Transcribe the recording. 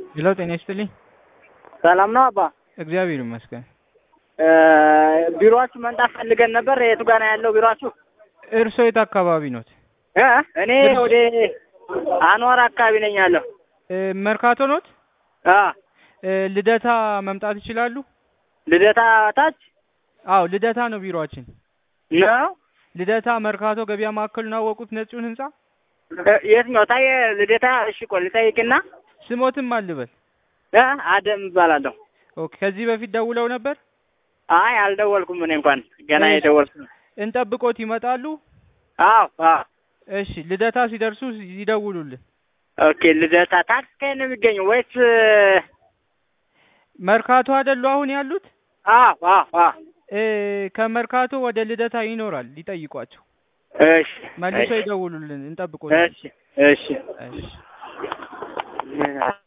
ሄሎ ጤና ይስጥልኝ። ሰላም ነው አባ? እግዚአብሔር ይመስገን። ቢሮአችሁ መምጣት ፈልገን ነበር። የቱ ጋር ነው ያለው ቢሮአችሁ? እርሶ የት አካባቢ ኖት? እ እኔ ወደ አንዋር አካባቢ ነኝ ያለው። እ መርካቶ ኖት? አ እ ልደታ መምጣት ይችላሉ? ልደታ ታች አዎ ልደታ ነው ቢሮአችን። ነው። ልደታ መርካቶ ገበያ ማዕከሉን አወቁት? ነጩን ህንጻ እ የትኛው ታየ? ልደታ። እሺ ቆይ ልጠይቅና ስሞትም አልበል። እ አደም እባላለሁ። ኦኬ ከዚህ በፊት ደውለው ነበር? አይ አልደወልኩም። እኔ እንኳን ገና እሺ። የደወልኩ እንጠብቆት ይመጣሉ? አዎ አዎ። እሺ ልደታ ሲደርሱ ይደውሉልን። ኦኬ ልደታ ታክስ ከየት ነው የሚገኘው ወይስ? መርካቶ አይደሉ አሁን ያሉት? አዎ አዎ አዎ። እ ከመርካቶ ወደ ልደታ ይኖራል። ሊጠይቋቸው እሺ መልሶ እሺ ይደውሉልን። እንጠብቆት። እሺ እሺ እሺ